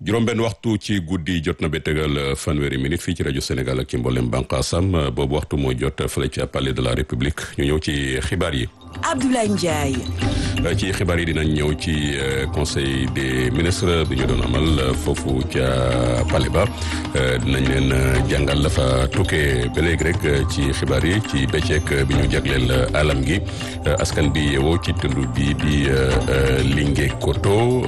juróom-benn waxtu ci guddi jot na ba tegal fanweeri minute fii ci rajo Sénégal ak ci mboolem bànqaasam boobu waxtu moo jot fële ca palais de la république ñu ñëw ci xibaar yi. Abdoulaye Ndiaye. ci xibaar yi dinañ ñëw ci conseil des ministres bi ñu doon amal foofu ca palais ba dinañ leen jàngal la fa tukkee ba léegi rek ci xibaar yi ci bëccëg bi ñu jagleel alam gi askan bi yeewoo ci tund bi di Linguèkoto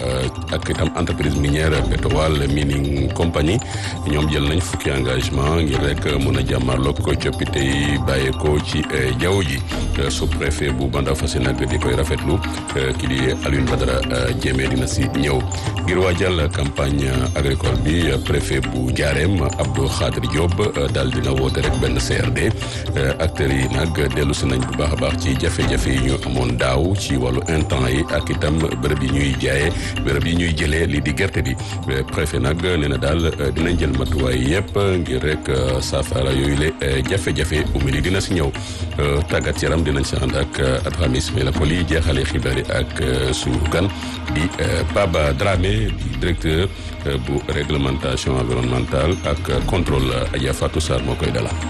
ak itam entreprise minière Petowal Mining Company ñoom jël nañ fukki engagement ngir rek mun a jàmmarloog coppite yi bàyyeekoo ci jaww ji sous-préfet bu Banda Fassi nag di koy rafetlu ki di Alioune Badara Diémé dina si ñëw ngir waajal campagne agricole bi préfet bu Ndiarème Abdou Khadir Diop daal dina woote rek benn CRD acteurs yi nag dellu si nañ bu baax a baax ci jafe-jafe yi ñu amoon daaw ci wàllu intrant yi ak itam bërëb yi ñuy jaayee bërëb yi ñuy jëlee lii di gerte bi préfet nag nee na daal dinañ jël matuwaay yëpp ngir rek saafara yooyu le jafe-jafe umili dina si ñëw tàggat yaram dinañ si ànd ak Adhamis Ismaïla Koli jeexale xibaar yi ak suñu gan di Baba Dramé di directeur bu réglementation environnementale ak contrôle Adja Fatou Sarr moo koy dalal.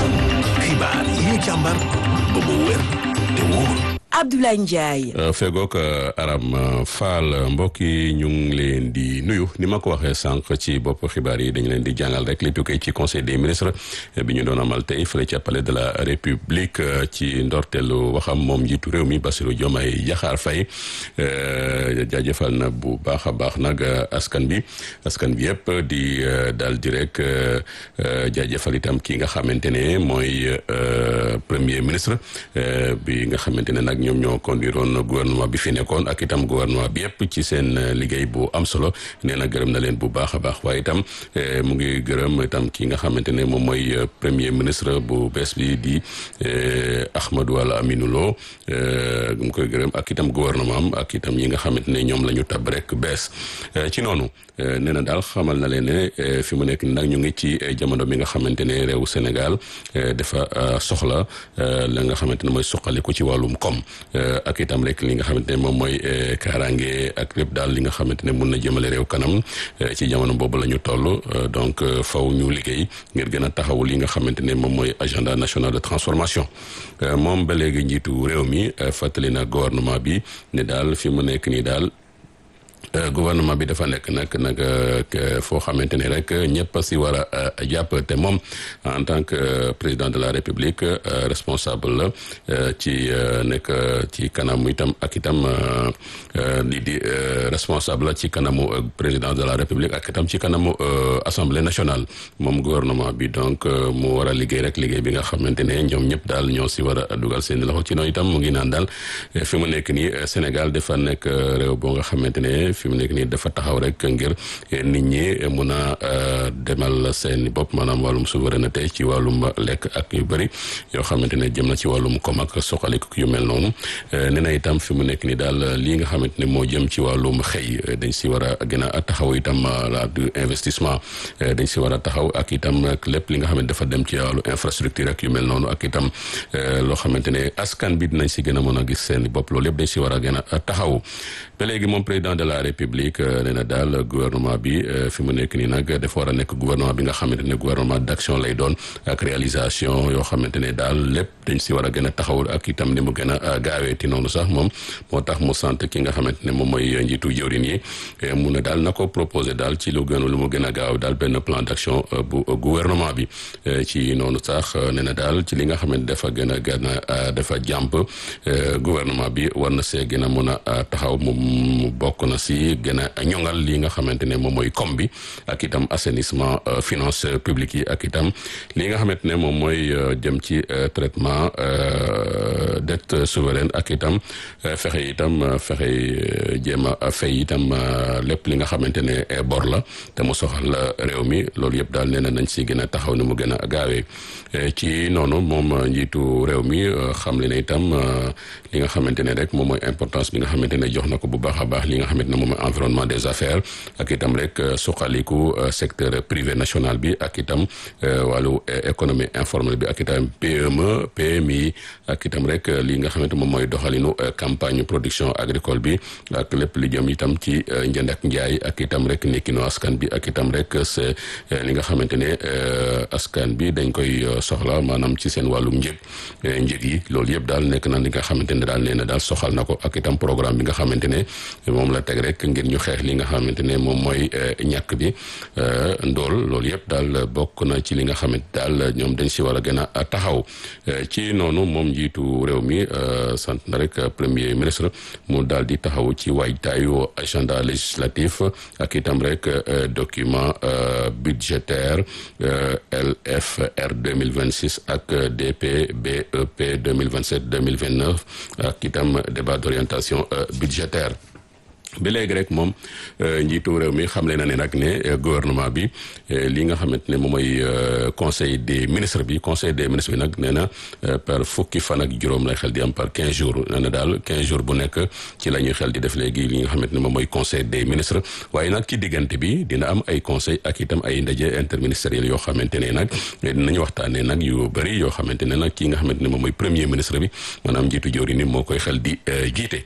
xibaar yi ñu càmbar ba mu wér te wóor. Abdoulaye Ndiaye. fegook Aram Fall mbokk yi ñu ngi leen di nuyu ni ma ko waxee sànq ci bopp xibaar yi dañu leen di jàngal rek li tukkee ci conseil des ministres bi ñu doon amal tey fële ca palais de la république ci ndorteelu waxam moom njiitu réew mi Bassirou Diomaye Diakhar Faye jaajëfal na bu baax a baax nag askan bi askan bi yëpp di daal di rek jaajëfal itam ki nga xamante ne mooy premier ministre bi nga xamante ne nag ñoom ñoo conduiroon gouvernement bi fi nekkoon ak itam gouvernement bi yëpp ci seen liggéey bu am solo nee na gërëm na leen bu baax a baax waaye itam mu ngi gërëm itam ki nga xamante ne moom mooy premier ministre bu bees bi di Ahmadou Al Aminou Lo mu koy gërëm ak itam gouvernement am ak itam ñi nga xamante ne ñoom la ñu tab rek bees ci noonu nee na daal xamal na leen ne fi mu nekk nag ñu ngi ci jamono bi nga xamante ne réewu Sénégal dafa soxla la nga xamante ne mooy suqaliku ci wàllum koom ak itam rek li nga xamante ne moom mooy kaaraange ak lépp daal li nga xamante ne mun na jëmale réew kanam ci jamono boobu la ñu toll donc faw ñu liggéey ngir gën a taxawu li nga xamante ne moom mooy agenda national de transformation moom ba léegi njiitu réew mi fàttali na gouvernement bi ne daal fi mu nekk nii daal gouvernement bi dafa nekk nag nag foo xamante ne rek ñëpp si war a jàpp te moom en tant que président de la république responsable la ci nekk ci kanamu itam ak itam lii di responsable la ci kanamu président de la république ak itam ci kanamu assemblée nationale moom gouvernement bi donc mu war a liggéey rek liggéey bi nga xamante ne ñoom ñëpp daal ñoo si war a dugal seen loxo ci noonu itam mu ngi naan daal fi mu nekk nii Sénégal dafa nekk réew boo nga xamante ne fi mu nekk nii dafa taxaw rek ngir nit ñi mun a demal seen bopp maanaam wàllum souveraineté ci wàllum lekk ak yu bëri yoo xamante ne jëm na ci wàllum koom ak soxaliku yu mel noonu nee na itam fi mu nekk nii daal lii nga xamante ne moo jëm ci wàllum xëy dañ si war a gën a taxaw itam la du investissement dañ si war a taxaw ak itam lépp li nga xamante dafa dem ci wàllu infrastructure ak yu mel noonu ak itam loo xamante ne askan bi dinañ si gën a mën a gis seen bopp loolu yëpp dañ si war a gën a taxaw ba léegi moom président de la république nee na daal gouvernement bi fi mu nekk nii nag dafa war a nekk gouvernement bi nga xamante ne gouvernement d'action lay doon ak réalisation yoo xamante ne daal lépp dañ si war a gën a taxaw ak itam ni mu gën a gaaweeti noonu sax moom moo tax mu sant ki nga xamante ne moom mooy njiitu jëwrin yi mu ne daal na ko proposé daal ci lu gën lu mu gën a gaaw daal benn plan d'action bu gouvernement bi ci noonu sax nee na daal ci li nga xamante dafa gën a gën a dafa jàmp gouvernement bi war na see gën a mën a taxaw mu bokk na si gën a ñoŋal li nga xamante ne moom mooy com bi ak itam assainissement finance publique yi ak itam li nga xamante ne moom mooy jëm ci traitement dette souveraine ak itam fexe itam fexe jéem a fay itam lépp li nga xamante ne bor la te mu soxal réew mi loolu yëpp daal nee na nañ si gën a taxaw ni mu gën a gaawee ci noonu moom njiitu réew mi xam le ne itam li nga xamante ne rek moom mooy importance bi nga xamante ne jox na ko bu baax a baax li nga xamante ne moom moom environnement des affaires ak itam rek suqaliku secteur privé national bi ak itam wàllu économie informelle bi ak itam PME PMI ak itam rek li nga xamante moom mooy doxalinu campagne production agricole bi ak lépp li jëm itam ci njënd ak njaay ak itam rek nekkinu askan bi ak itam rek c'est li nga xamante ne askan bi dañ koy soxla maanaam ci seen wàllum njëg njëg yi loolu yëpp daal nekk na li nga xamante ne daal nee na daal soxal na ko ak itam programme bi nga xamante ne moom la teg rek ngir ñu xeex li nga xamante ne moom mooy ñàkk bi ndool loolu yëpp daal bokk na ci li nga xamante daal ñoom dañ si war a gën a taxaw ci noonu moom njiitu réew mi sant na rek premier ministre mu daal di taxaw ci waajtaayu agenda législatif ak itam rek document budgétaire LFR 2026 ak DP BEP 2027 2029 ak itam débat d'orientation budgétaire ba léegi rek moom njiitu réew mi xamle na ne nag ne gouvernement bi li nga xamante ne moom mooy conseil des ministres bi conseil des ministres bi nag nee na par fukki fan ak juróom lay xel di am par quinze jours nee na daal quinze jours bu nekk ci la ñuy xel di def léegi li nga xamante ne moom mooy conseil des ministres waaye nag ci diggante bi dina am ay conseil ak itam ay ndaje interministériel yoo xamante ne nag dinañu waxtaanee nag yu bëri yoo xamante ne nag ki nga xamante ne moom mooy premier ministre bi maanaam njiitu jawri ni moo koy xel di jiite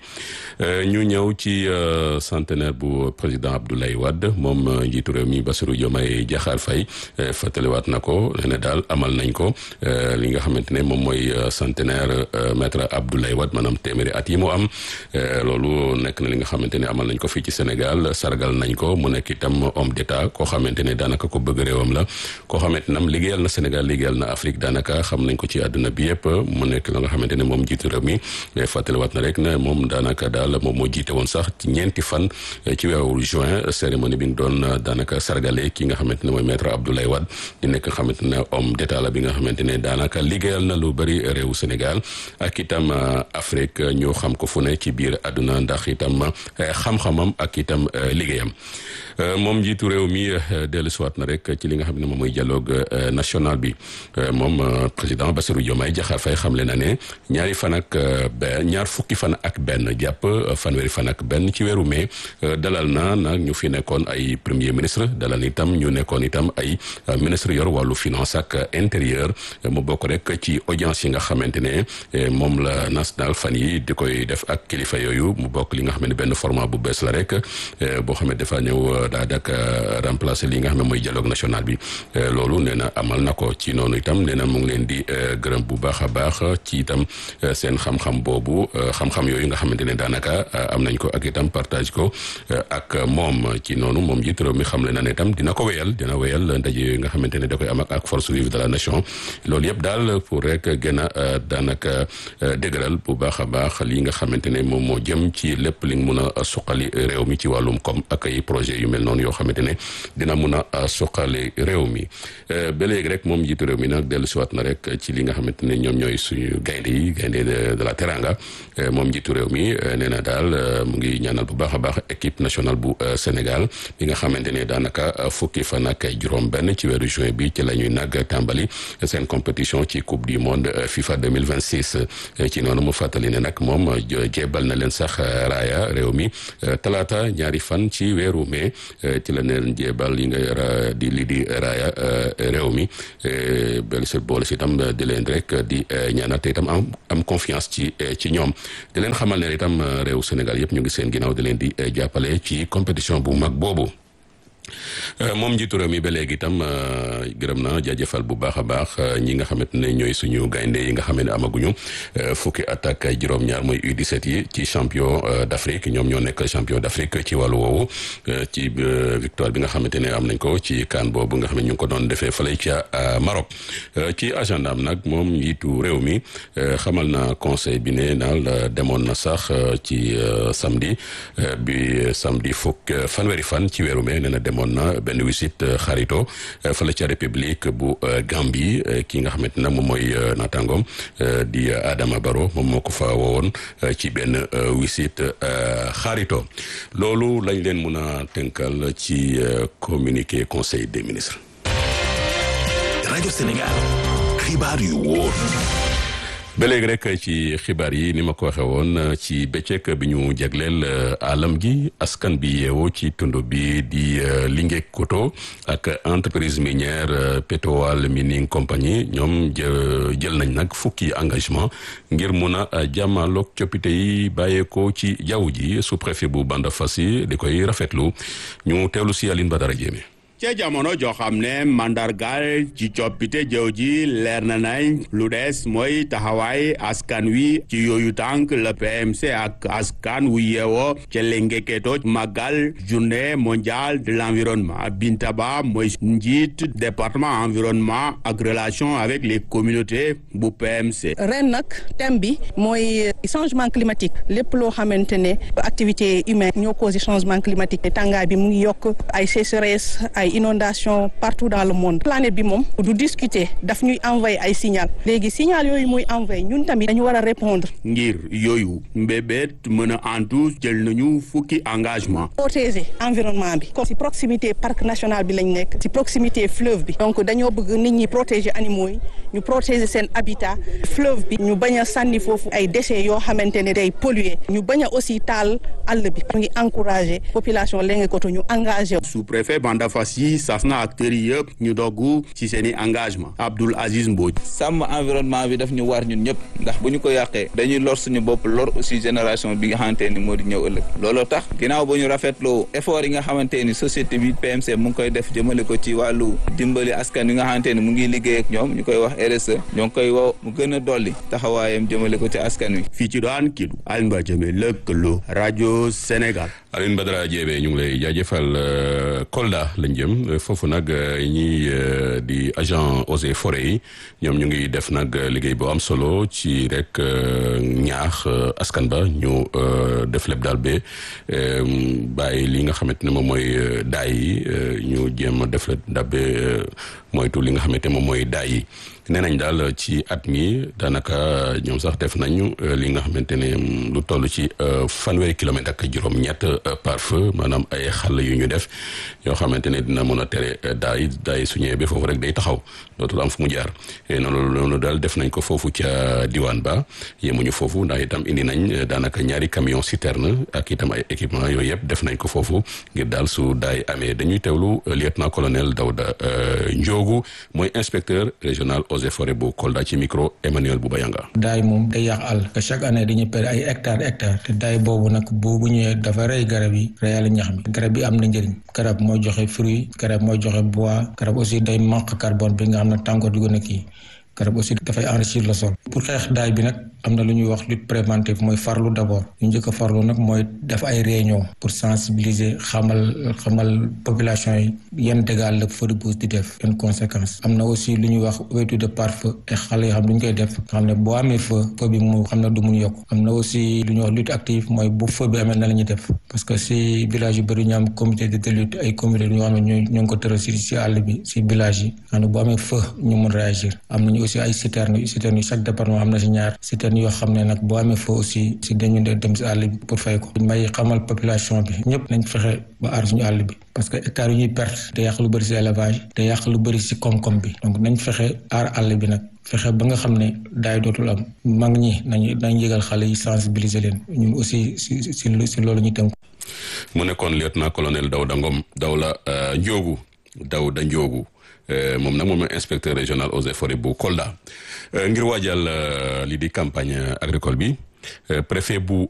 ñu ñëw ci centenaire bu président Abdoulaye Wade moom njiitu réew mi Bassirou Diomaye Diakhar Faye fàttaliwaat na ko ne daal amal nañ ko li nga xamante ne moom mooy centenaire maître Abdoulaye Wade maanaam téeméeri at yi mu am loolu nekk na li nga xamante ne amal nañ ko fii ci Sénégal sargal nañ ko mu nekk itam homme d'état koo xamante ne daanaka ko bëgg réewam la koo xamante nam liggéeyal na Sénégal liggéeyal na Afrique daanaka xam nañ ko ci àdduna bi yëpp mu nekk la nga xamante ne moom njiitu réew mi fàttaliwaat na rek ne moom daanaka daal moom moo jiite woon sax ci ñeenti fan ci weeru juin cérémonie bi ñu doon daanaka sargale ki nga xamante ne mooy maître Abdoulaye Wade di nekk xamante ne homme d'état la bi nga xamante ne daanaka liggéeyal na lu bëri réewu Sénégal ak itam Afrique ñu xam ko fu ne ci biir àdduna ndax itam xam-xamam ak itam liggéeyam moom njiitu réew mi dellu siwaat na rek ci li nga xam ne moom mooy dialogue national bi moom président Bassirou Diomaye Diakhar Faye xamle na ne ñaari fan ak benn ñaar fukki fan ak benn jàpp fanweeri fan ak benn ci weeru mai dalal na nag ñu fi nekkoon ay premier ministre dalal itam ñu nekkoon itam ay ministre yor wàllu finance ak intérieur mu bokk rek ci audience yi nga xamante ne moom la national fan yi di koy def ak kilifa yooyu mu bokk li nga xam ne benn format bu bees la rek boo xam ne dafa ñëw daa dak remplacer li nga xam ne mooy dialogue national bi loolu nee na amal na ko ci noonu itam nee na mu ngi leen di gërëm bu baax a baax ci itam seen xam-xam boobu xam-xam yooyu nga xamante ne daanaka am nañ ko ak itam partage ko ak moom ci noonu moom njiit réew mi xamle na ne itam dina ko wéyal dina wéyal ndaje yooyu nga xamante ne da koy am ak force vive de la nation loolu yëpp daal pour rek gën a daanaka dëgëral bu baax a baax li nga xamante ne moom moo jëm ci lépp li mun a suqali réew mi ci wàllum koom ak ay projet yu mel noonu yoo xamante ne dina mun a suqali réew mi ba léegi rek moom njiitu réew mi nag dellu siwaat na rek ci li nga xamante ne ñoom ñooy suñu gaynde yi gaynde de la teranga moom njiitu réew mi nee na daal mu ngi ñaanal bu baax a baax équipe nationale bu Sénégal bi nga xamante ne daanaka fukki fan ak juróom benn ci weeru juin bi ci la ñuy nag tàmbali seen compétition ci coupe du monde FIFA 2026 ci noonu mu fàttali ne nag moom jébal na leen sax raaya réew mi talaata ñaari fan ci weeru mai ci la leen jébal yi nga di li di raaya réew mi bel si boole si itam di leen rek di ñaanal te itam am am confiance ci ci ñoom di leen xamal ne itam réew Sénégal yëpp ñu ngi seen ginnaaw di leen di jàppale ci compétition bu mag boobu moom njiitu réew mi ba léegi itam gërëm na jaajëfal bu baax a baax ñi nga xamante ne ñooy suñu gaynde yi nga xam ne amaguñu fukki at ak juróom-ñaar mooy U17 yi ci champion d'Afrique ñoom ñoo nekk champion d'Afrique ci wàllu woowu ci victoire bi nga xamante ne am nañ ko ci CAN boobu nga xam ne ñu ngi ko doon defee fële ca Maroc ci agenda am nag moom njiitu réew mi xamal na conseil bi ne naal demoon na sax ci samedi bi samedi fukk fanweeri fan ci weeru mai nee na demoon na benn wisit xarito fële ca république bu Gambie ki nga xamante ne moom mooy naataangoom di Adama Barrow moom moo ko fa woowoon ci benn wisit xarito loolu lañ leen mun a tënkal ci communiqué conseil des ministres. rajo Sénégal xibaar yu wóor. ba léegi rek ci xibaar yi ni ma ko waxee woon ci bëccëg bi ñu jagleel alam gi askan bi yeewoo ci tund bi di Linguère Koto ak entreprise minière Petowal Mining Company ñoom jël nañ nag fukki engagement ngir mun a jàmmaloog coppite yi bàyyeekoo ci jaww ji sous préfet bu Bandafassi di koy rafetlu ñu teewlu si Aline Badara Diémé ca jamono joo xam ne mandargaal ci coppite jëw ji leer na nañ lu des mooy taxawaay askan wi ci yooyu tànk la PMC ak askan wu yeewoo ca Lengeketo màggal journée mondiale de l'environnement Binta Ba mooy njiit département environnement ak relation avec les communautés bu PMC. ren nag thème bi mooy changement climatique lépp loo xamante ne activité humaine ñoo causé changement climatique tàngaay bi mu ngi yokk ay sécheresse ay inondation partout dans le monde planète bi moom du discuter daf ñuy envoyer ay signal léegi signal yooyu muy envoyer ñun tamit dañu war a répondre ngir yooyu mbébét mën a antu jël nañu fukki engagement protéger environnement bi comme si proximité parc national bi lañ nekk si proximité fleuve bi donc dañoo bëgg nit ñi protéger animaux yi ñu protéger seen habitat fleuve bi ñu bañ a sànni foofu ay déchets yoo xamante ne day polluer ñu bañ a aussi taal àll bi ñu ngi encourager population Lengekoto ñu engagé sous-préfet Bandafassi yi sas na acteurs yi yëpp ñu dogg ci seen i engagement Abdoul Aziz Mbodj sàmm environnement bi daf ñu war ñun ñëpp ndax bu ñu ko yàqee dañuy lor suñu bopp lor aussi génération bi nga xamante ni moo di ñëw ëllëg looloo tax ginnaaw ba ñu rafetloo effort yi nga xamante ni société bi PMC mu ngi koy def jëmale ko ci wàllu dimbali askan yi nga xamante ni mu ngi liggéey ak ñoom ñu koy wax RSE ñoo ngi koy woo mu gën a dolli taxawaayam jëmale ko ci askan wi fii ci daan Kédougou Alioune Badara Diémé lëkkaloo rajo Sénégal Alioune Badara Diémé ñu ngi lay jaajëfal Kolda lañ jëm foofu nag ñi di agent eaux et forêts yi ñoom ñu ngi def nag liggéey bu am solo ci rek ñaax askan ba ñu def lépp daal ba bàyyi li nga xamante ne moom mooy daay yi ñu jéem a def lépp daal ba moytu li nga xamante ne moom mooy daay yi nee nañ daal ci at mi daanaka ñoom sax def nañu li nga xamante ne lu toll ci fanweeri kilomètre ak juróom-ñett par feu maanaam ay xàll yu ñu def yoo xamante ne dina mën a tere daay daay su ñëwee ba foofu rek day taxaw dootul am fu mu jaar noonu loolu daal def nañ ko foofu ca diwaan ba yemuñu foofu ndax itam indi nañ daanaka ñaari camion citerne ak itam ay équipement yooyu yëpp def nañ ko foofu ngir daal su daay amee dañuy teewlu lieutenant colonel Dawda Njoogu mooy inspecteur régional eaux et forêts bu Kolda ci micro Emmanuel Boubayanga daay moom day yàq àll que chaque année dañuy perdre ay hectares hectares te daay boobu nag boobu ñëwee dafa rey garab yi reyal ñax mi garab yi am na njëriñ garab mooy joxe fruit garab mooy joxe bois garab aussi day manque carbone bi nga xam ne tàngoor di gën a kii garab aussi dafay enrichir le sol pour xeex daay bi nag am na lu ñuy wax lutte préventive mooy farlu d'abord ñu njëkk a farlu nag mooy def ay réunion pour sensibiliser xamal xamal population yi yan dégâts la feu de brousse di def yan conséquences am na aussi lu ñuy wax ouverture de pare-feu te xale yoo xam du ñu koy def nga xam ne boo amee feu feu bi mu xam ne du mun yokk am na aussi lu ñuy wax lutte active mooy bu feu bi amee na la ñuy def parce que si village yu bëri ñu am comité de lutte ay comité ñoo xam ne ñu ñu ngi ko tëral si si àll bi si village yi xam ne boo amee feu ñu mun réagir am nañu aussi ay citernes citernes yi chaque département am na si ñaar citernes yoo xam ne nag boo amee feu aussi si dañu dem si àll bi pour fay ko may xamal population bi ñëpp nañ fexe ba aar suñu àll bi parce que hectares yu ñuy perte te yàq lu bëri si élevage te yàq lu bëri si koom-koom bi donc nañ fexe aar àll bi nag fexe ba nga xam ne daay dootul am mag ñi nañu nañ yëgal xale yi sensibiliser leen ñun aussi si si si loolu ñu tënk mu nekkoon lieutenant colonel Dawda Ngom Dawla Njoogu Dawda Njoogu moom nag moom inspecteur régional eaux et forêts bu Kolda ngir waajal li di campagne agricole bi préfet bu